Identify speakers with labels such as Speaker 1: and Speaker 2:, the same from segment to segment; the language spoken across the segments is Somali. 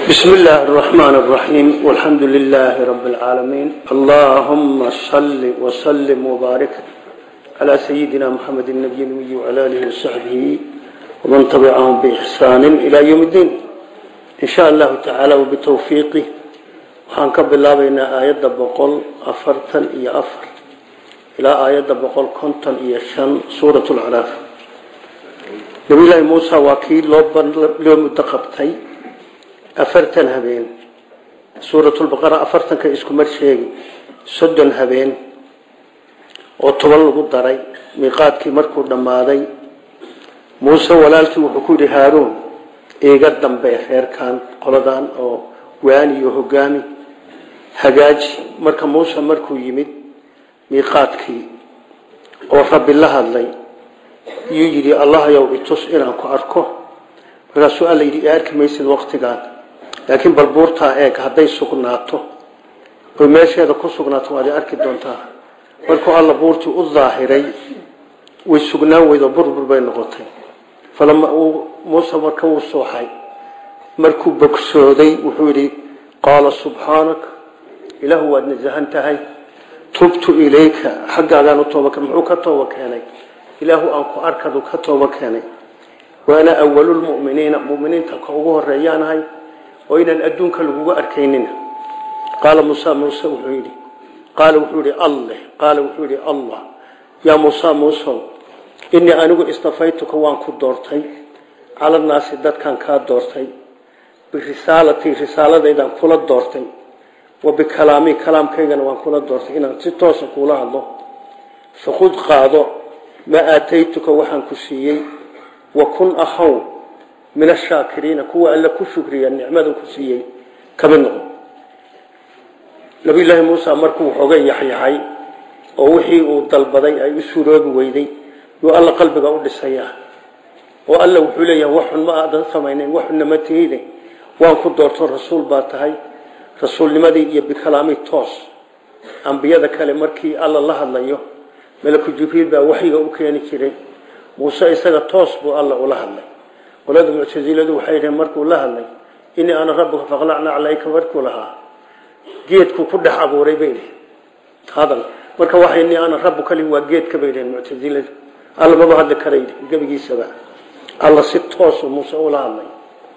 Speaker 1: بسم الله الرحمن الرحيم والحمد لله رب العالمين اللهم صل وسلم وبارك على سيدنا محمد النبي النبي وعلى آله وصحبه ومن تبعهم بإحسان إلى يوم الدين إن شاء الله تعالى وبتوفيقه وحنكب الله بين آيات بقول أفرتا إيا أفر إلى آيات بقول كنتا إيا شن سورة العراف نبي الله موسى وكيل لو متقبتي afartan habeen suuratulbaqara afartanka isku mar sheegi soddon habeen oo toban lagu daray miiqaadkii markuu dhammaaday muuse walaalkii wuxuu ku yidhi haaruun iiga dambe reerkan qoladan oo waani iyo hogaami hagaaji marka muuse markuu yimid miiqaadkii oo rabbi la hadlay yuu yidhi allahayow itus inaan ku arko markaasuu alla yidhi i arki maysid waqtigaan laakiin bal buurtaa eeg hadday sugnaato oy meesheeda ku sugnaato waad arki doontaa markuu alla buurtii u daahiray way sugnaan weydo burbur bay noqotay falama uu muuse marka uu sooxay markuu bogsooday wuxuu yidhi qaala subxaanak ilaahu waad nasahan tahay tubtu ilayka xaggaagaan u tooba muxuu ka tooba keenay ilaahu aan ku arkadu ka tooba keenay waana awalulmuminiina muminiinta ka ugu horeeyaanahay oo inaan adduunka laguga arkaynina qaala muuse muuse wuxuu yidhi qaala wuxuu yidhi alleh qaala wuxuu yidhi allah yaa muuse muusow innii anigu istafaytuka waan ku doortay cala naasi dadkan kaa doortay birisaalatii risaaladaydaan kula doortay wa bikalaamii kalaamkaygana waan kula doortay inaan si toosa kuula hadlo fakud qaado maa aataytuka waxaan ku siiyey wa kun ahaw min ashaakiriina kuwa alla ku shukriya nicmada ku siiyey kamid noqo nabiyullaahi muuse markuu waxooga yaxyaxay oo wixii uu dalbaday ay u suuroobi weyday yuu alla qalbiga u dhisayaa oo alla wuxuu leeyahay waxun ma aadan samaynayn waxunna ma tihide waan ku doorto rasuul baa tahay rasuulnimadii iyo bikalaami toos ambiyada kale markii alla la hadlayo malaku jibriil baa waxyiga u keeni jiray muuse isaga toos buu alla ula hadlay qolada muctasiladu waxay dhaheen markuu la hadlay inii ana rabbuka faqlacna calayka markuu lahaa geedkuu ku dhex abuuray bay dhaheen hadal marka waxa inii ana rabbuka li waa geedka bay dhaheen muctasiladu alla maba hadli karay gebigiisaba alla si toosu muuse ula hadlay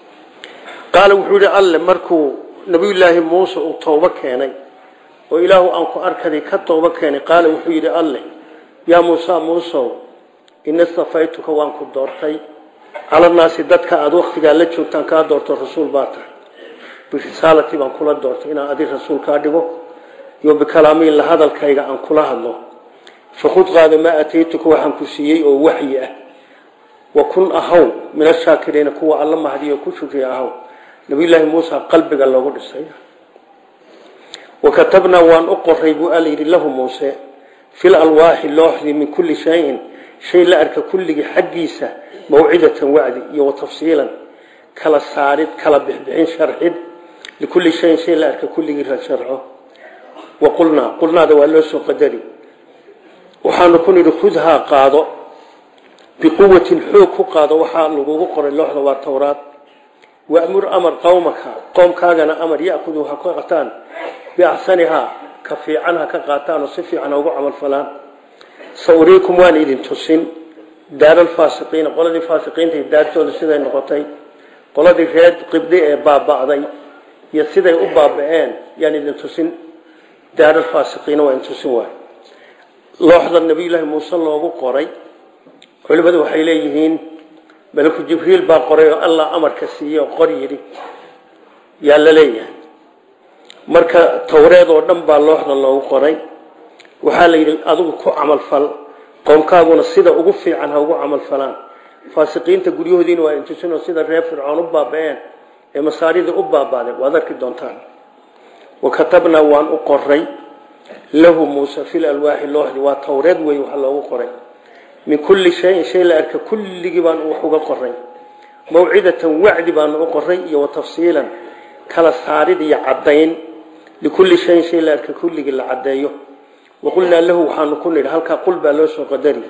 Speaker 1: qaala wuxuu yidhi alle markuu nabiyullaahi muuse uu toobo keenay oo ilaahu aan ku arkaday ka toobo keenay qaala wuxuu yidhi alle yaa muuse muusow ina stafaytuka waan ku doortay cala naasi dadka aada waktigaa la joogtaan kaa doorto rasuul baa tahay birisaalati baan kula doortay inaan adi rasuul kaa dhigo iyo bikalaamiin la hadalkayga aan kula hadlo fakud qaado maa ataytuka waxaan ku siiyey oo waxyi ah wa kun ahaw min ashaakiriina kuwa alla mahdiyo ku shukriya ahaw nabiyullaahi muuse qalbiga loogu dhisay wa katabnaa waan u qoray buu alla yidhi lahu muuse fil alwaaxi looxdii min kulli shayin shay la arka kulligii xaggiisa mawcidatan wacdi iyo watafsiilan kala saarid kala bixbixin sharxid likulli shayin shay la arka kulligii la sharxo wa qulnaa qulnaada waa loo soo qadari waxaanu ku nidhi khudhaa qaado biquwatin xoog ku qaado waxaa lagugu qoray looxda waa towraad wamur amar qowmaka qoomkaagana amar yakudu ha ka qataan biaxsanihaa ka fiican ha ka qaataan oo si fiican ha ugu camalfalaan sauriikum waan idin tusin daaralfaasiqiina qoladii faasiqiinta daartooda siday noqotay qoladii reer qibdi ee baaba'day iyo siday u baaba'een yaan idin tusin daaralfaasiqiina waa idin tusin waay looxda nabiyullaahi muuse loogu qoray culimmadu waxay leeyihiin malaku jibriil baa qoray oo allah amarka siiyey oo qor yidhi yaa la leeyahay marka towreed oo dhan baa looxda loogu qoray waxaa la yidhi adigu ku camalfal qoomkaaguna sida ugu fiican ha ugu camalfalaan faasiqiinta guryahoodiina waa intusinoo sida reer fircoon u baaba-een ee masaaridii u baabaaday waad arki doontaan wa katabnaa waan u qoray lahu muuse fil alwaaxi looxdi waa towreed wey waxa loogu qoray min kulli shayin shay la arka kulligii baan wax uga qoray mawcidatan wacdi baanu u qoray iyo watafsiilan kala saarid iyo caddayn likulli shayin shay la arka kulligii la caddeeyo waqulnaa lahu waxaanu ku nidhi halkaa qul baa loo soo qadari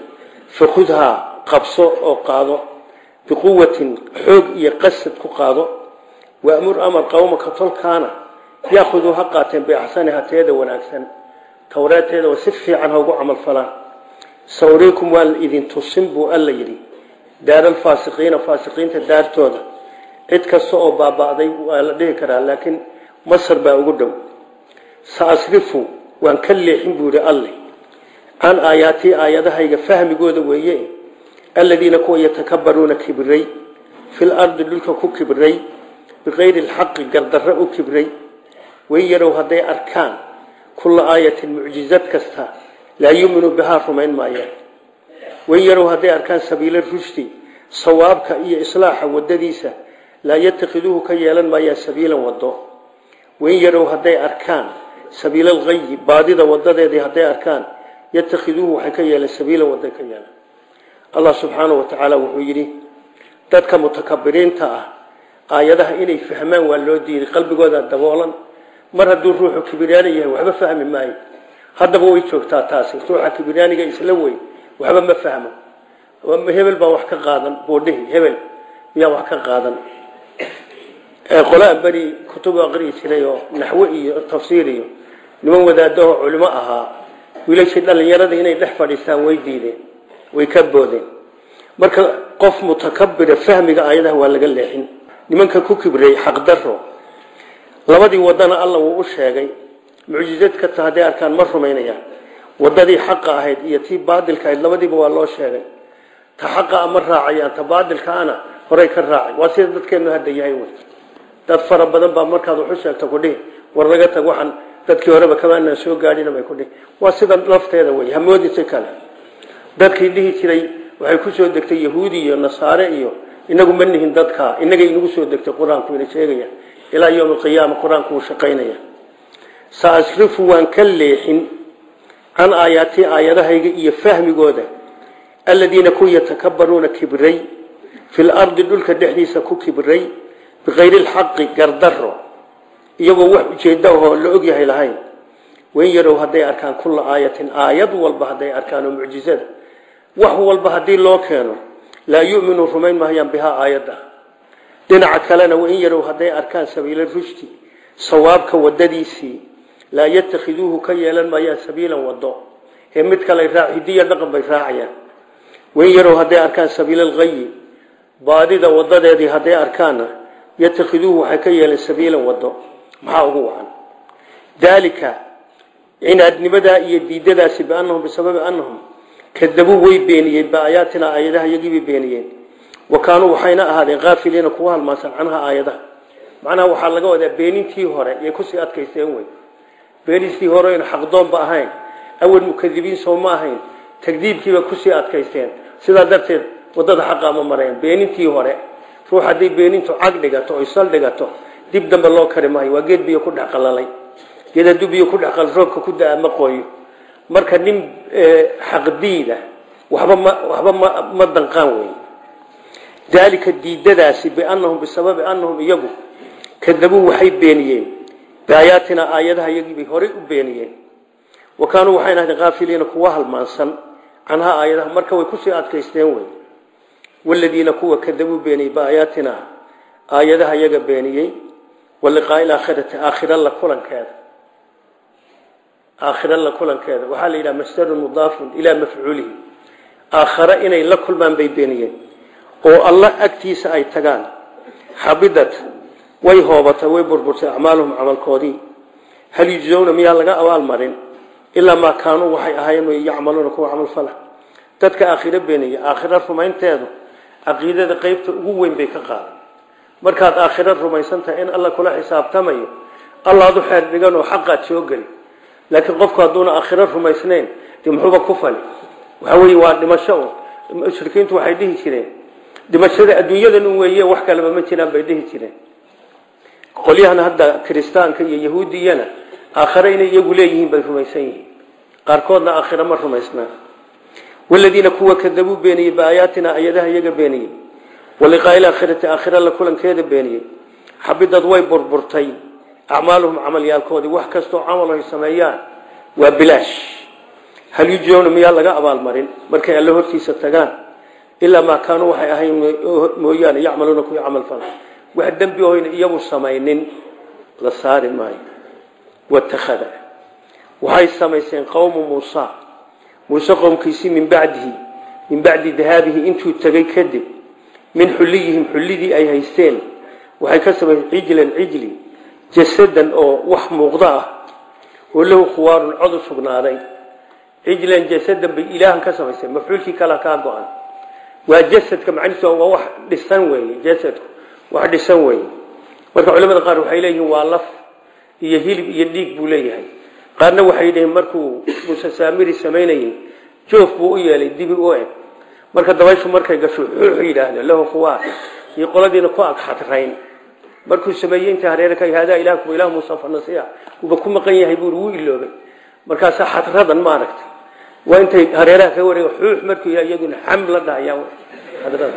Speaker 1: fakhudhaa qabso oo qaado biquwatin xoog iyo qasad ku qaado waamur amar qawmaka tolkaana yaakuduu ha qaateen biaxsaniha teeda wanaagsan towreeteeda si fiican ha ugu camal falaan sawriikum waa idin tusin buu alla yidhi daaralfaasiqiina faasiqiinta daartooda cid kasta oo baaba'day waa la dhihi karaa laakiin masar baa ugu dhow saasrifu waan ka leexin buu yidhi alle can aayaatii aayadahayga fahmigooda weeye aladiina kuwa yatakabaruuna kibray fil ardi dhulka ku kibray bikayri lxaqi gardarre u kibray way yarow hadday arkaan kulla aayatin mucjizad kasta laa yuuminuu bihaa rumayn maayaan way yarow hadday arkaan sabiila rushdi sawaabka iyo islaaxa wadadiisa laa yatakhiduuhu ka yeelan maayaan sabiilan wado way yarow hadday arkaan sabiila alghayi baadida wadadeedii hadday arkaan yatakhiduuhu waxay ka yeeleen sabiilan waday ka yeelan allah subxaanahu wa tacaala wuxuu yidhi dadka mutakabiriinta ah aayadaha inay fahmaan waa loo diiday qalbigooda daboolan mar hadduu ruuxu kibiryaani yahay waxba fahmi maayo haddaba way joogtaa taasi ruuxa kibiryaaniga isla weyn waxba ma fahmo hebel baa wax ka qaadan buudhihi hebel miyaa wax ka qaadan qolaan beri kutubu aqriyi jiray oo naxwe iyo tafsiir iyo niman wadaadahoo culimo ahaa wiilashii dhallinyarada inay dhex fadhiistaan way diideen way ka boodeen marka qof mutakabira fahmiga aayadaha waa laga leexin nimanka ku kibrey xaqdaro labadii wadana alla wuu u sheegay mucjizad kasta hadday arkaan ma rumaynayaan wadadii xaqa ahayd iyo tii baadilka ahayd labadiiba waa loo sheegay ta xaqa ma raacayaan ta baadilkaana horay ka raacay waa sida dadkeenu hadda yahay wey dad fara badan baa markaad waxu sheegto kudhihi war laga tag waxaan dadkii horeba kamaanaan soo gaadhina bay kudhihi waa sida lafteeda wey hamoodisi kale dadkii dhihi jiray waxay ku soo degtay yahuudi iyo nasaare iyo inagu ma nihin dadka inaga inagu soo degtay qur-aanku ina sheegaya ilaa yowm alqiyaama qur-aanku wuu shaqaynaya saasrifu waan ka leexin can aayaatii aayadahayga iyo fahmigooda aladiina ku yatakabaruuna kibray fi lardi dhulka dhexdiisa ku kibray bikayri lxaqi gardaro iyagoo wax ujeeda ahoo la ogyahay lahayn wayn yarow hadday arkaan kulla aayatin aayad walba hadday arkaan oo mucjizada wax walba haddii loo keeno laa yuminuu rumayn mahayaan bihaa aayadda dhinaca kalena wain yarow hadday arkaan sabiila rushdi sawaabka wadadiisii laa yatakhiduuhu ka yeelan maayaan sabiilan wado ee mid kale hidiya dhaqan bay raacayaan wain yarow hadday arkaan sabiila alghayi baadida wadadeedii hadday arkaanna yatakhiduuhu waxay ka yeeleen sabiilan wado maxaa ugu wacan daalika cinaadnimadaa iyo diidadaasi bianahum bisababi anahum kadabuu way beeniyeen biaayaatina aayadaha iyagiibay beeniyeen wa kaanuu waxayna ahaadeen kaafiliina kuwa halmaansan canha aayadaha macnaha waxaa laga wadaa beenintii hore yay kusii adkaysteen wey beenistii hore aynu xaqdoonba ahayn awal mukadibiin soo ma ahayn tagdiibkiiba kusii adkaysteen sidaa darteed wadada xaqa ma mareen beenintii hore ruux hadday beenintu cag dhigato oy sal dhigato dib dambe loo kari maayo waa geed biyo ku dhex qalalay geed hadduu biyo ku dhex qalal roobka ku da-a ma qooyo marka nin xaqdiida waxba ma waxba ma ma danqaan wey daalika diidadaasi bianahum bisababi anahum iyagu kadabuu waxay beeniyeen biaayaatina aayadaha iyagiibay horay u beeniyeen wa kaanuu waxayna ahaydeen kaafiliina kuwa halmaansan canhaa aayadaha marka way kusii adkaysteen wey waladiina kuwa kadabuu beeniyey biaayaatina aayadaha iyaga beeniyey waliqaai laakhirati aakhira la kulankeeda aakhira la kulankeeda waxaa la yidhaha masdarun mudaafun ilaa mafcuulihi aakhare inay la kulmaan bay beeniyeen oo allah agtiisa ay tagaan xabidad way hoobatay way burburtay acmaaluhum camalkoodii hal yujzowna miyaa laga abaalmarin ilaa maa kaanuu waxay ahaayeen yacmaluuna kuwa camal fala dadka aakhiro beeniya aakhiro rumaynteedu caqiidada qeybta ugu weyn bay ka qaadan markaad aakhiro rumaysantahay in alla kula xisaabtamayo allaad u xeer dhigan oo xaqaad soo geli laakiin qofku hadduuna aakhiro rumaysnayn dee muxuuba ku fali waxa weeye waa dhimasho un mushrikiintu waxay dhihi jireen dhimashada adduunyadan un weeye wax kaleba ma jiraan bay dhihi jireen qolyahan hadda kiristaanka iyo yahuudiyana aakhare inay iyagu leeyihiin bay rumaysan yihiin qaarkoodna aakhiro ma rumaysnaa waladiina kuwa kadabuu beeniyey biaayaatina ayadaha iyaga beeniyey waliqaai laakhirati aakhira la kulankeeda beeniyey xabidad way burburtay acmaaluhum camalyaalkoodii wax kastoo camal ay sameeyaan waa bilaash hal yujowna miyaa laga abaalmarin markay alle hortiisa tagaan ilaa maa kaanuu waxay ahayn mooyaane yacmaluuna kuwii camal fala wax dembi ohayna iyagu samaynin la saari maayo watakhada waxay samaysteen qowmu muusa muuse qowmkiisii min bacdihi min bacdi dahaabihi intuu tegay kadib min xulliyihim xullidii ay haysteen waxay ka samayseen cijlan cijli jasadan oo wax muuqda ah oo lahu khuwaarun cod u sugnaaday cijlan jasadan bay ilaahan ka samaysteen mafcuulkii kala kaa go-an waa jasadka macnihiisu waa wax dhisan weeye jasadku wax dhisan weeye marka culamada qaar waxay leeyihiin waa laf iyo hilib iyo dhiig buu leeyahay qaarna waxay dhaheen markuu muuse saamiri samaynayey joof buu u yeelay dibi u eg marka dabayshu markay gasho xuux yidhaahdo lahu khuwaar iyo qoladiina ku ag xadrayn markuu sameeyey inta hareere ka haadaa ilaakum ilaah muusa fanasiya uuba ku maqan yahay buuri wuu iloobay markaasaa xadradan ma aragtay waa intay hareeraha ka wareega xuux markuu yidhaha iyaduna xam la dhahayaan xadrada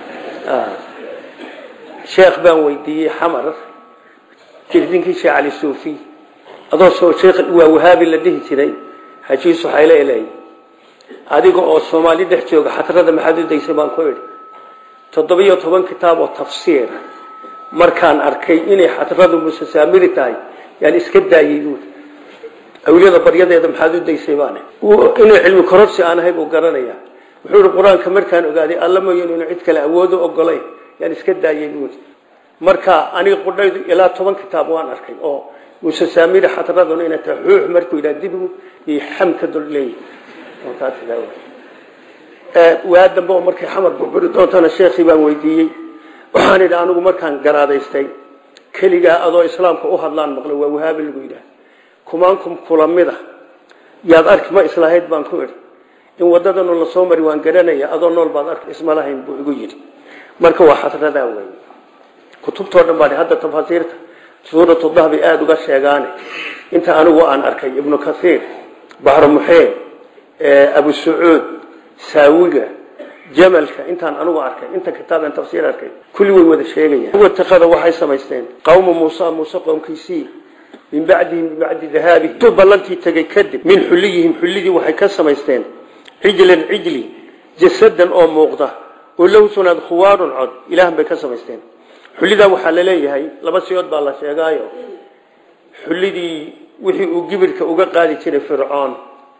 Speaker 1: sheekh baan weydiiyey xamar jirdinkii sheekh cali suufi adoo soo sheekh waa wahaabi la dhihi jiray xajiis waxay leeyahay adiga oo Soomaali dhex jooga xatrada maxaad u daysay baan ku idhi toddobiyo toban kitaab oo tafsiir markaan arkay inay xatradu musasaamiri tahay yaan iska daayay buu awliyada baryadeeda maxaad u daysay baan inuu cilmi kororsi aan ahay buu garanaya wuxuu yidhi qur-aanka markaan ogaaday alla mooyeen inuu cid kale awoodo ogolay yaan iska daayay buu marka aniga qudhaydu ilaa toban kitaab waan arkay oo muuse saamiri xatraduna inay tahay xuux markuu yidhaha dibigu iyo xamka dul leeyahay waa dambe oo markay xamar burburi doontana sheekhii baan weydiiyey waxaan idhi anigu markaan garaadaystay keligaa adoo islaamka u hadlaan maqlay waa wahaabi lagu yidhaah kumaankum kulamida yaad arki ma islahayd baan ku idhi in wadadanu la soo mari waan garanaya adoo nool baad arki isma lahayn buu igu yidhi marka waa xadradaa wey kutubtoo dhan baa hadda tafaasiirta suuratu dahbi aada uga sheegaane inta anigu aan arkay ibnu kasiir baxru muxeed abu sacuud saawiga jamalka intaan anigu arkay inta kitaaban tafsiir arkay kulli way wada sheegayaan watakada waxay samaysteen qawma muusa muuse qowmkiisii min bacdihi min bacdi dahaabihi intuu ballantii tegay kadib min xulliyihim xullidii waxay ka samaysteen cijlan cijli jasadan oo muuqda oo lahu sunaad khuwaarun cod ilaahan bay ka samaysteen xullidaa waxaa la leeyahay laba siyood baa la sheegaayo xullidii wixii uu gibirka uga qaadi jiray fircoon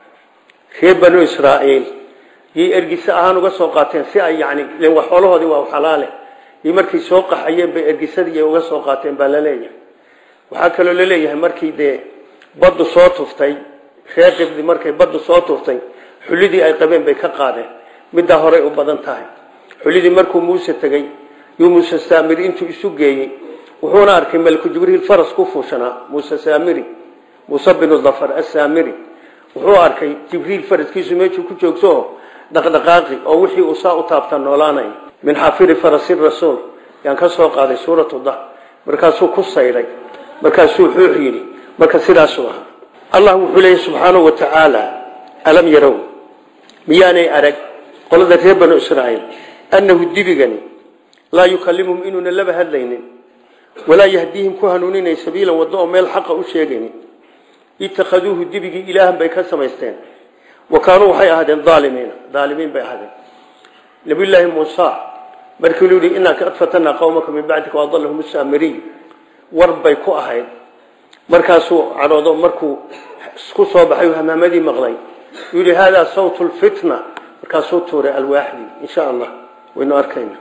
Speaker 1: reer banu israa'iil yay ergise ahaan uga soo qaateen si ay yani len wax xoolahoodii waa xalaale iyo markay soo qaxayeen bay ergisadii uga soo qaateen baa la leeyahay waxaa kaloo la leeyahay markii dee baddu soo tuftay reer qibdi markay baddu soo tuftay xullidii ay qabeen bay ka qaadeen middaa horey u badan tahay xullidii markuu muuse tegey yuu muuse saamiri intuu isu geeyey wuxuuna arkay malku jibriil faras ku fuushanaa muuse saamiri muuse binu dafar asaamiri wuxuu arkay jibriil faraskiisu meeshuu ku joogto dhaqdhaqaaqi oo wixii uu saa u taabta noolaanay min xafiri farasi rasuul yaan ka soo qaaday suuratu dah markaasuu ku sayday markaasuu xuux yidhi marka sidaasuu ahaa allah wuxuu leeyahy subxaanahu wa tacaala alam yarow miyaanay arag qolada reer banu israa'iil annahu dibigani laa yukallimuhum inuuna laba hadlaynin walaa yahdiihim ku hanuuninay sabiilan waddo oo meel xaqa u sheegaynin itakhaduuhu dibigii ilaahan bay ka samaysteen wa kaanuu waxay ahaadeen aalimiina aalimiin bay ahaadeen nabiyullaahi muusa markii lu yihi inaa kad fatanaa qawmaka min bacdika waadallahum saamiriy war bay ku ahayd markaasuu cadhoodo markuu ku soo baxay hamaamadii maqlay yuu yihi haadaa sawtu lfitna markaasuu tuuray alwaaxdii insha allah waynu arkayna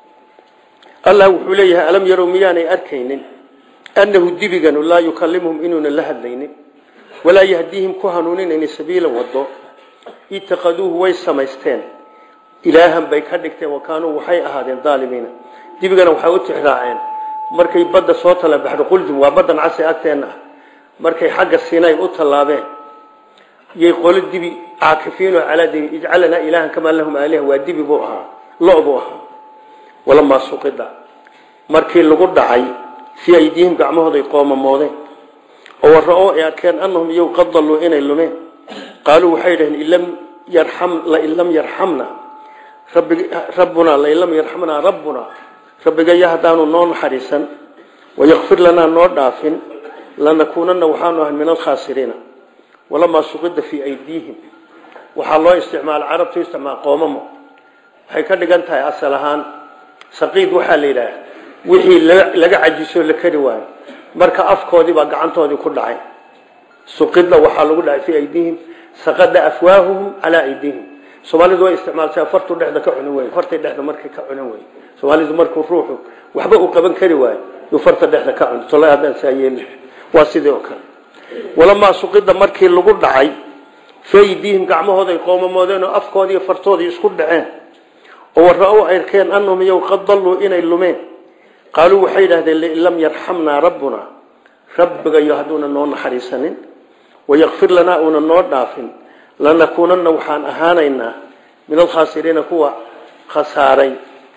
Speaker 1: allah wuxuu leeyahay alam yarow miyaanay arkaynin annahu dibiganu laa yukallimuhum inuuna la hadlaynin walaa yahdiihim ku hanuuninayni sabiilan wado itakaduuhu way samaysteen ilaahan bay ka dhigteen wa kaanuu waxay ahaadeen aalimiina dibigana waxay u tixraaceen markay badda soo tala baxdo quldum waa baddan casi agteenna ah markay xagga sinay u tallaabeen yay qolo dibi caakifiinoo calaa dibi ijcalanaa ilaahan kamaa lahum aaliha waa dibi buu ahaa lo buu ahaa walamaa suqida markii lagu dhacay fii aydiihim gacmahooday qoomamoodeen oo warra-oo ay arkeen annahum iyow qad dalluu inay lumeen qaaluu waxay dhaheen ilam yarxam lain lam yarxamna rabbunaa lain lam yarxamnaa rabbunaa rabbigaya haddaanu noo naxariisan wayakfir lanaa noo dhaafin lanakuunanna waxaanu ahay min alkhaasiriina walamaa suqida fii aydiihim waxaa loo isticmaala carabtu isticmaal qoomamo waxay ka dhigan tahay asal ahaan saqiid waxaa la yidhaah wixii laga cajiso la kari waayo marka afkoodii baa gacantoodii ku dhacay suqida waxaa lagu dhacay fii aydihim saqada afwaahuhum calaa aydihim soomaalidu way isticmaaltaa fartu dhexda ka cunin wey fartay dhexda markay ka cunin wey soomaalidu markuu ruuxu waxba uu qaban kari waayo yuu farta dhexda ka cuni tolay haddaan saa yeeli waa sidii oo kale walamaa suqida markii lagu dhacay faydiihim gacmahooday qoomamoodeen oo afkoodii iyo fartoodii isku dhaceen oo warra-u arkeen annahum iyow qad dalluu inay lumeen qaaluu waxay yidhahdeen lain lam yarxamnaa rabbuna rabbigayo hadduuna noo naxariisanin wayakfir lanaa uuna noo dhaafin lanakuunanna waxaan ahaanaynaa min alkhaasiriina kuwa khasaaray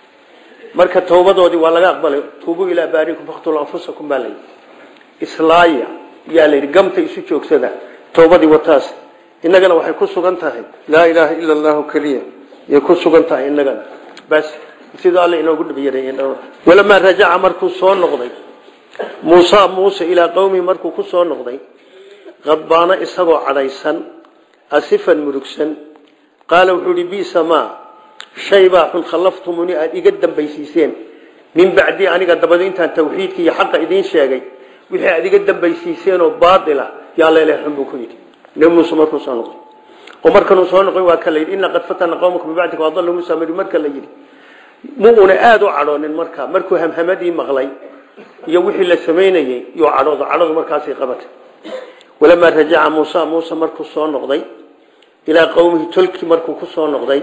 Speaker 1: marka towbadoodii waa laga aqbalay tuubuu ilaa baarikum faktulu anfusakum baa layidhi islaaya yaa layidhi gamta isu joogsada towbadii wataas innagana waxay ku sugan tahay laa ilaaha ila allahu keliya yay ku sugan tahay innagana bas sidoo alle inoogu dhibyarey walamaa rajaca markuu soo noqday muusa muuse ilaa qowmihi markuu ku soo noqday qadbaano isagoo cadhaysan asifan murugsan qaala wuxuu ihi bisa maa shay baa xun khallaftumuni aada iga dambaysiiseen min bacdii aniga dabado intaan tawxiidka iyo xaqa idiin sheegay wixii aada iga dambaysiiseenoo baatila yaa leeleh xun buu ku yidhi nebi muuse markuu soo noqday oo markanuu soo noqday waa ka la yidhi inna qad fatana qowmaka min bacdika waadallu muusa mari marka la yidhi mu una aada u cadhoonin markaa markuu hamhamadii maqlay iyo wixii la samaynayey yuu cadhoodo cadhadu markaasay qabatay walamaa rajaca muusa muuse markuu soo noqday ilaa qowmihi tolkii markuu ku soo noqday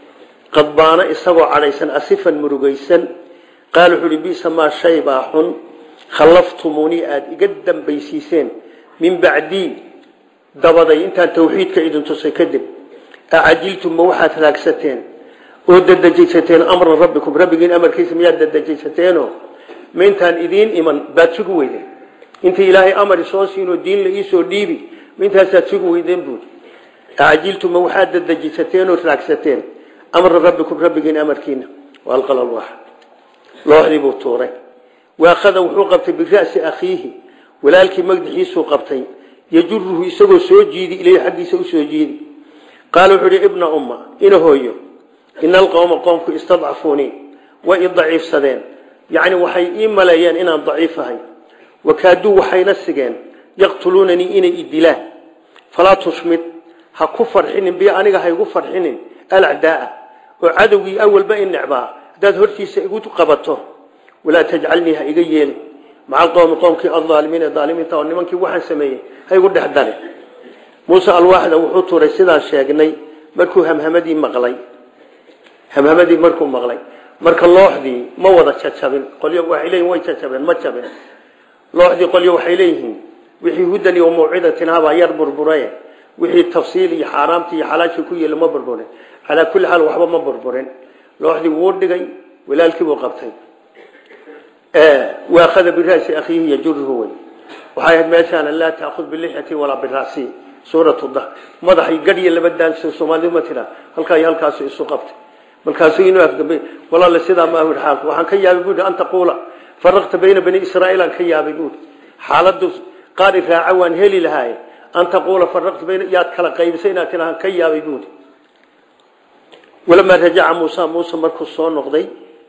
Speaker 1: qadbaano isagoo cadhaysan asifan murugaysan qaal wuxuu uhi bisa maa shay baa xun khallaftumunii aada iga dambaysiiseen min bacdii dabaday intaan tawxiidka idin tusay kadib acajiltum ma waxaad raagsateen oo dadejaysateen amra rabbikum rabbigiin amarkiisa miyaad dadejaysateeno ma intaan idiin iman baad sugi weydeen intii ilaahay amar soo siinoo diin la iisoo dhiibi ma intaasaad sugi weydeen buudi acajiltum ma waxaad dadejaysateen oo raagsateen amra rabbikum rabbigiin amarkiina waalqal alwax looxdii buu tuuray waakhada wuxuu qabtay bira'si akhiihi walaalkii magdixiisuu qabtay yajuruhu isagoo soo jiidi ileyhi xaggiisa usoo jiidi qaala wuxuu ihi ibna umma ina hooyo ina alqowma qoomku istadcafuunii way i daciifsadeen yacni waxay ii maleeyeen inaan daciif ahay wakaaduu waxayna sigeen yaqtuluunanii inay i dilaan falaa tushmid ha ku farxinin bi aniga ha igu farxinin alacdaaa oo cadowgii awalba i necbaa haddaad hortiisa igu qabato walaa tajcalnii ha iga yeelin maca alqowmi qoomkii aldaalimiin ee daalimiinta oo nimankii waxaan sameeyey ha igu dhex dare muuse alwaaxda wuxuu tuuray sidaan sheegnay markuu hamhamadii maqlay hamhamadii markuu maqlay marka looxdii ma wada jajabin qolyo waxay leeyihin way jajabeen ma jabin looxdii qolyo waxay leeyihiin wixii hudan iyo mawcidatin habaa yar burburaye wixii tafsiil iyo xaaraamtii iyo xalaashii ku yeela ma burburin calaa kulli xaal waxba ma burburin looxdii wuu dhigay walaalkii buu qabtay waakhada birasi akhiihi yajuruhu wey waxay ahayd meeshaana laa taakhud bilixyati walaa birasi suuratu dah madaxay gadhiya laba daanso soomaalidu ma tiraa halkaa iyo halkaasu isu qabtay markaasuu inuu afgambay walaale sidaa ma ahu xaalku waxaan ka yaabay buuhi an taquula faraqta bayna bani israa'iil aan ka yaabay buuhi xaaladu qaari raaca waan heli lahaaye an taquula faraqta bayna yaad kala qaybisay inaad tirahaan ka yaabay buuhi walamaa rajaca muusa muuse markuu soo noqday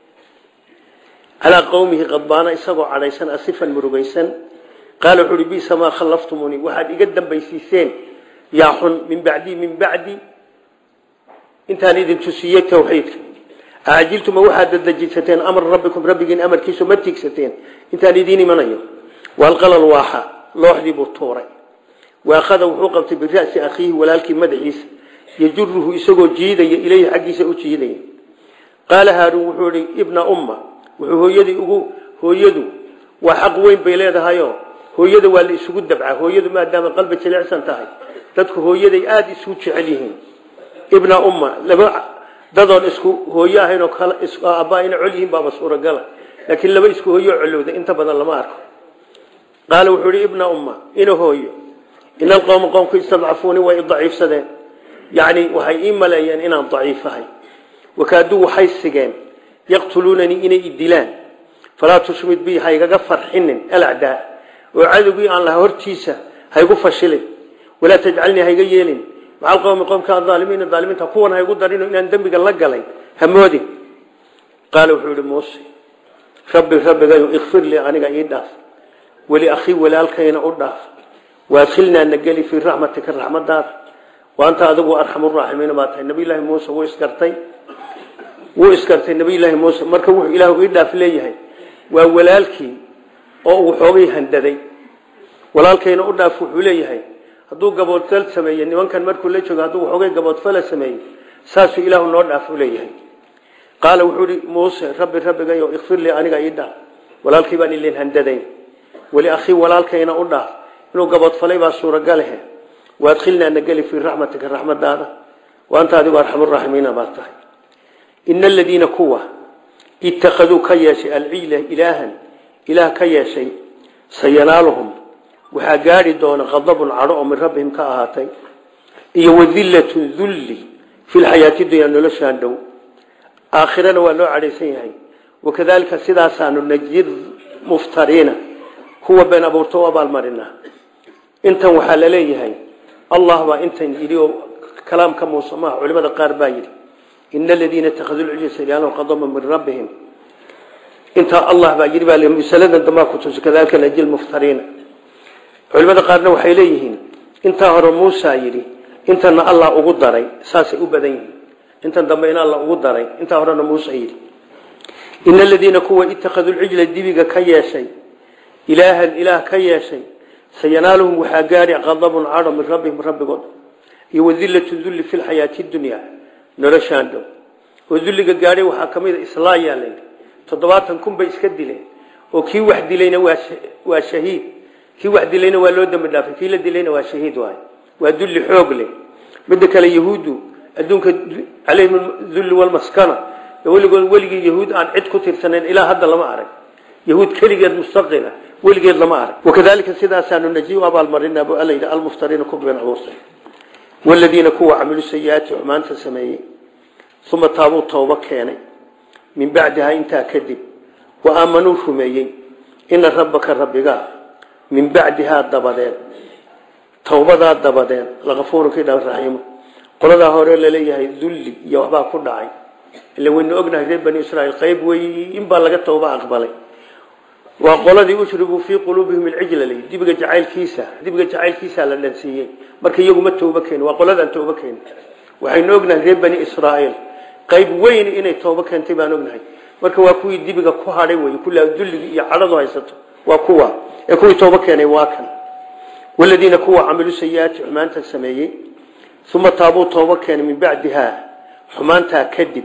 Speaker 1: calaa qowmihi qadbaana isagoo cadhaysan asifan murugaysan qaala wuxuu uhi bisa maa khallaftumunii waxaad iga dambaysiiseen yaa xun min bacdii min bacdi intaan idin tusiyey tawxiidka acajiltuma waxaad dadejisateen amra rabbikum rabbigiin amarkiisu ma tiigsateen intaan idiin imanayo waalqalal waaxa looxdii buu tuuray waakhada wuxuu qabtay bira'si akhiihi walaalkii madaxiisa yajuruhu isagoo jiidaya ileyhi xaggiisa u jiidaya qaala haaruun wuxuu ihi ibna umma wuxuu hooyadii ugu hooyadu waa xaq weyn bay leedahayo hooyada waa la isugu dabca hooyadu maadaama qalbi jilicsan tahay dadku hooyaday aada isugu jecel yihiin ibna umma laba dadoon isku hooyo ahayn oo kale abbaa ina col yihiin baaba suuragala laakiin laba isku hooyo colowda inta badan lama arko qaala wuxuu ihi ibna umma ina hooyo ina alqowma qowmku istadcafuuni way daciifsadeen yacni waxay ii maleeyeen inaan daciifahay wakaaduu waxay sigeen yaqtuluunanii inay i dilaan falaa tushmid bi haygaga farxinin alacdaa oo cadowgii aan laha hortiisa haygu fashilin walaa tajcalnii hayga yeelin maca alqowmi qowmka aalimiina aalimiinta kuwan haygu darino inaan dembiga la galay hamoodin qaala wuxuu ihi muuse rabbi rabbigayo ikfir lii aniga ii dhaaf weli akhii walaalkayna u dhaaf waadkhilnaa na geli fii raxmatika raxmadaada waanta adigu arxamuraaximiina baa tahay nabiyllaahi muuse wuu isgartay wuu isgartay nabiyllaahi muuse marka wuxuu ilaahu ii dhaaf leeyahay waa walaalkii oo uu xoogay handaday walaalkayna u dhaaf wuxuu leeyahay hadduu gaboodfal sameeye nimankan markuu la joogo hadduu xoogay gaboodfala sameeyey saasuu ilaahu noo dhaaf u leeyahay qaala wuxuu ihi muuse rabbi rabbigayo ikfir lii aniga ii dhaaf walaalkii baan ilin handadayn weli akhii walaalkayna u dhaaf inuu gaboodfalay baa suuragalehe waadkhilnaa na geli fii raxmatika raxmadaada waanta adigu arxamuraaximiina baa tahay ina aladiina kuwa ittakhaduu ka yeeshay alciila ilaahan ilaah ka yeeshay sayanaaluhum waxaa gaari doona qadabun cadho oo min rabbihim ka ahaatay iyo wadillatun dulli fi lxayaati dunya noloshaan dhow aakhirana waa loo cadhaysan yahay wakadalika sidaasaanu najid muftariina kuwa been abuurto u abaalmarinaa intan waxaa la leeyahay allah baa intan yidhi oo kalaamka muuse maaha culimada qaar baa yidhi ina aladiina ittakhaduu lcijla ilaahan qadaban min rabbihim intaa allah baa yidhi baa masaladan dambaa ku tusi kadalika najid muftariina culimada qaarna waxay leeyihiin intaa hore muusa yidhi intana allah ugu daray saasay u badan yihiin intan dambe in alla ugu daray intaa horena muuse yidhi ina aladiina kuwa ittakhaduu lcijla dibiga ka yeeshay ilaahan ilaah ka yeeshay sayanaaluhum waxaa gaari qadabun cadho min rabbihim rabbigood iyo wadillatu dulli fi lxayaati dunya noloshaan dhow oo dulliga gaadhay waxaa ka mid a islaayaa layidhi toddobaatan kun bay iska dileen oo kii wax dilayna waa shahiid kii wax dilayna waa loo dambi dhaafay kii la dilayna waa shahiid waay waa dulli xoog leh midda kale yahuuddu adduunka calayhim dulli walmaskana weligood weligii yahuud aan cid ku tirsanayn ilaa hadda lama arag yahuud keligeed mustaqila weligeed lama arag wakadalika sidaasaanu najiy abaalmarinaa bu alla yidhi almuftariina ku been abuurtay waladiina kuwa camilu sayi-aati xumaanta sameeyey uma taabuu tooba keenay min bacdihaa intaa kadib wa aamanuu rumeeyey ina rabbaka rabbigaa min bacdihaa dabadeed towbadaa dabadeed lakafuurun kii dha raxiimo qoladaa hore laleeyahay dulli iyo waxbaa ku dhacay ila waynu ognahay reer bani israiil qayb wey inbaa laga towba aqbalay waa qoladii ushribuu fii quluubihim alcijla l dibiga jacaylkiisa dibiga jacaylkiisa la dhansiiyey marka iyaguma tooba keenin waa qoladaan tooba keenin waxaynu ognahay reer bani israa'iil qayb weyn inay tooba keentay baan ognahay marka waa kuwii dibiga ku hadhay wey kullaa dulligii iyo cadhadu haysato waa kuwa ee kuwii tooba keenay waa kan waladiina kuwa camilu sayi-aati xumaanta sameeyey uma taabuu tooba keenay min bacdihaa xumaantaa kadib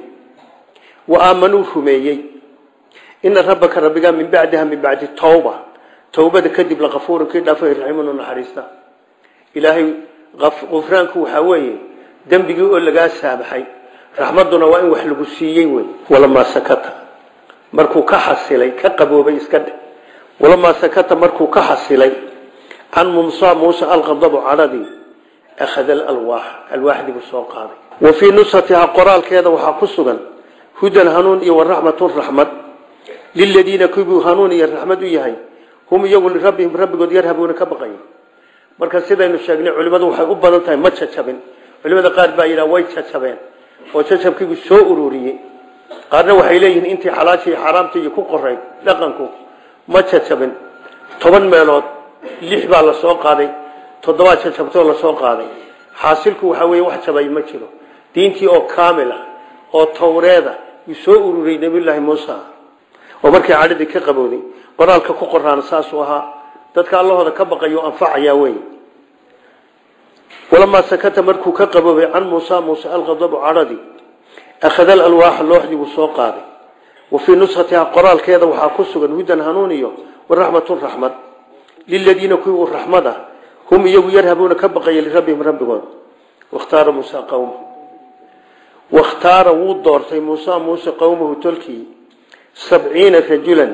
Speaker 1: wa aamanuu rumeeyey ina rabbaka rabbigaa min bacdiha min bacdi tawba towbada kadib lakafuurun kii dhaafay raxiimun u naxariista ilaahay qufraanku waxaa weeye dembigii oo lagaa saamaxay raxmadduna waa in wax lagu siiyey wey walamaa sakata markuu ka xasilay ka qaboobay iska dhe walamaa sakata markuu ka xasilay can mumsa muuse alqadabu cadhadii akhada alalwaax alwaaxdii buu soo qaaday wa fii nusratihaa qoraalkeeda waxaa ku sugan hudan hanuun iyo waraxmatun raxmad liladiina kuwuu hanuun iyo raxmad u yahay hum iyagu lirabbihim rabbigood yarhabuuna ka baqaya marka sidaynu sheegnay culimmadu waxay u badan tahay ma jajabin culimada qaar baa yidhaha way jajabeen oo jajabkiibu soo ururiyey qaarna waxay leeyihiin intii xalaasha iyo xaaraamta iyo ku qoray dhaqanku ma jajabin toban meelood lix baa la soo qaaday toddobaad jajabtoo la soo qaaday xaasilku waxaa weeye wax jabay ma jiro diintii oo kaamil ah oo towreeda yuu soo ururiyey nabiyullaahi muusa oo markii cadhadii ka qabowday qoraalka ku qoraana saasuu ahaa dadka allahooda ka baqayo anfacayaa wey walamaa sakata markuu ka qaboobay can muusa muuse alqadabu cadhadii akhada alalwaaxa looxdii buu soo qaaday wa fii nuskhatihaa qoraalkeeda waxaa ku sugan hudan hanuun iyo waraxmatun raxmad liladiina kuwii uu raxmad ah hum iyagu yarhabuuna ka baqaya lirabbihim rabbigood wakhtaara muusa qowma wakhtaara wuu doortay muusa muuse qowmahu tolkii sabciina rajulan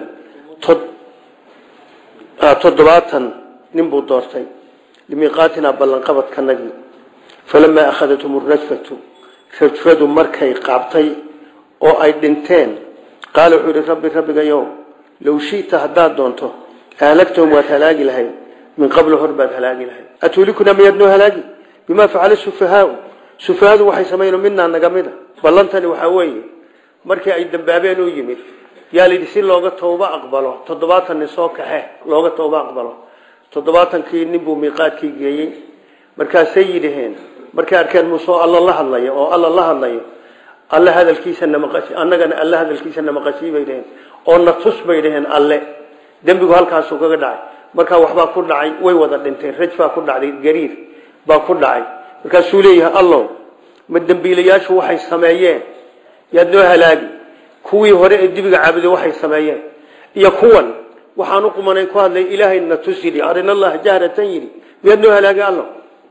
Speaker 1: toddobaatan nin buu doortay limiiqaatinaa ballanqabadkanagii falamaa akhadathum rajfatu rajfadu markay qaabtay oo ay dhinteen qaala wuxuu yihi rabbi rabbigayow low shita haddaad doonto ahlagtahum waad halaagi lahayd min qabl hor baad halaagi lahayd atuulikuna miyaad noo halaagi bimaa facala sufahaau sufahaadu waxay samayno midnaa naga mida ballantani waxaa weeye markii ay dambaabeen u yimid yaa layidhi si looga tooba aqbalo toddobaatan nin soo kaxe looga tooba aqbalo toddobaatankii nin buu miiqaadkii geeyey markaasay yidhaheen markay arkeen muuse oo alla la hadlayo oo alla la hadlayo alle hadalkiisa namaqasi annagana alle hadalkiisa namaqasii bay dhaheen oo na tus bay dhaheen alle dembigu halkaasuu kaga dhacay markaa waxbaa ku dhacay way wada dhinteen raj baa ku dhacday gariir baa ku dhacay markaasuu leeyahay allow ma dembiilayaashu waxay sameeyeen yaad noo halaagi kuwii hore ee dibiga caabuday waxay sameeyeen iyo kuwan waxaan u qumanay ku hadlay ilaahay na tus yidhi arina allaha jahratan yidhi miyaad noo halaagi allow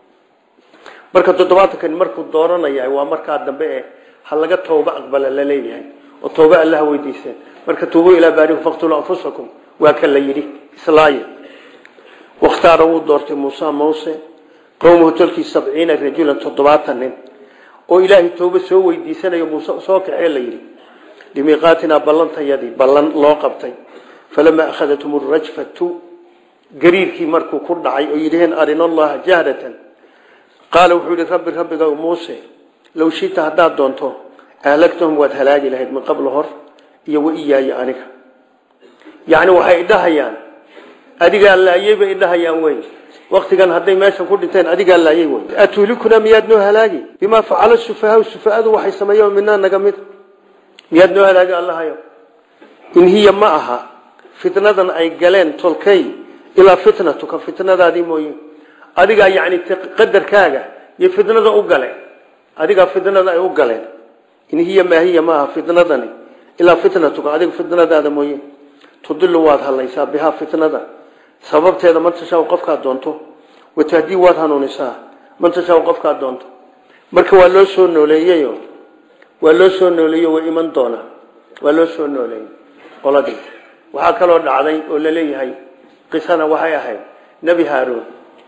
Speaker 1: marka toddobaatankan markuu dooranayahay waa markaa dambe ee ha laga tooba aqbala la leeyahay oo tooba allaha weydiiseen marka tuubuu ilaa baarikum faqtuluu anfusakum waa ka la yidhi islaaye wakhtaara wuu doortay muuse muse qowmuhu tolkii sabciina rajulan toddobaatan nin oo ilaahay tooba soo weydiisanayo muuse soo kaxee la yidhi limiiqaatinaa ballantayadii ballan loo qabtay falamaa akhadathum rajfatu gariirkii markuu ku dhacay oo yidhaheen arina allaha jahratan qaala wuxuu yihi rabbi rabbiga muuse low shita haddaad doonto ahlagtahum waad halaagi lahayd min qabla hor iyo waiyaaya aniga yacni waxay idhahayaan adigaa laayey bay idhahayaan wey waktigan hadday meeshan ku dhinteen adigaa laayey wey atuulikuna miyaad noo halaagi bimaa facala sufahaa sufaadu waxay sameeyeen minaa naga mid miyaad noo halaagi allahayo in hiya ma aha fitnadan ay galeen tolkay ilaa fitnatuka fitnadaadii mooye adigaa yani qadarkaaga iyo fitnada u galeen adigaa fitnada ay u galeen in hiya maa hiya maaha fitnadani ilaa fitnatuka adiga fitnadaada mooye tudilu waad hadlaysaa bihaa fitnada sababteeda man tashaa qofkaad doonto watahdii waad hanuunisaa man tashaa qofkaad doonto marka waa loo soo nooleeyeyo waa loo soo nooleeyo way iman doonaa waa loo soo nooleeyey qoladii waxaa kaloo dhacday oo laleeyahay qisana waxay ahayd nebi haaruun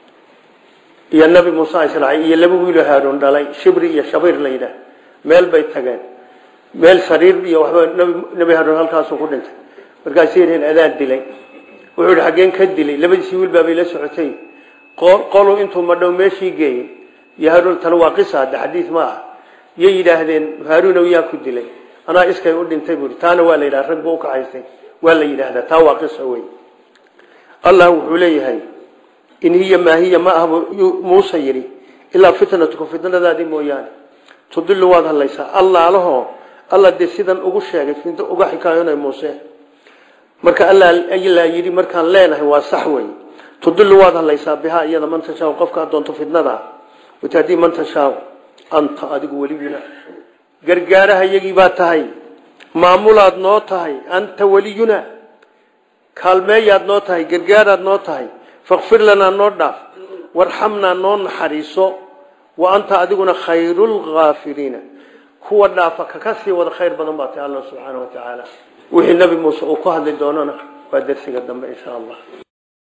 Speaker 1: iyo nabi muuse israaciil iyo laba wiiloo haaruun dhalay shibri iyo shabiir la yidhaah meel bay tageen meel sariir iyo waxba nebi haaruun halkaasuu ku dhintay markaasay yidhaheen adaan dilay wuxuu yidhi xaggeen ka dilay labadiisii wiil baabay la socotay qolu intuu madhow meeshii geeyey iyo haaruun tan waa qisa hadde xadiis ma aha yay yidhaahdeen haaruunow yaa ku dilay anaa iskay u dhintay buui taana waa la yidhaha rag buu ukaxaysay waa la yidhaahdaa taa waa qisa wey allah wuxuu leeyahay in hiya maa hiya ma ah muuse yidhi ilaa fitnatuka fitnadaadii mooyaane tudilu waad hadlaysaa allaalahoo alla dee sidan ugu sheegay uga xikaayonay muuse marka alla yidhi markaan leenahay waa sax wey tudilu waad hadlaysaa bihaa iyada man tashaa qofkaa doonto fitnada watahdii man tashaa anta adigu weliyuna gargaaraha iyagii baa tahay maamulaad noo tahay anta weliyuna kaalmeeyaad noo tahay gargaaraad noo tahay fakfir lanaa noo dhaaf warxamnaa noo naxariiso wa anta adiguna khayrulkaafiriina kuwa dhaafa kaka sii wada khayr badan baa tahay alla subxaana wa tacaala wixii nabi muuse uu ku hadli doonana waa dersiga dambe insha allah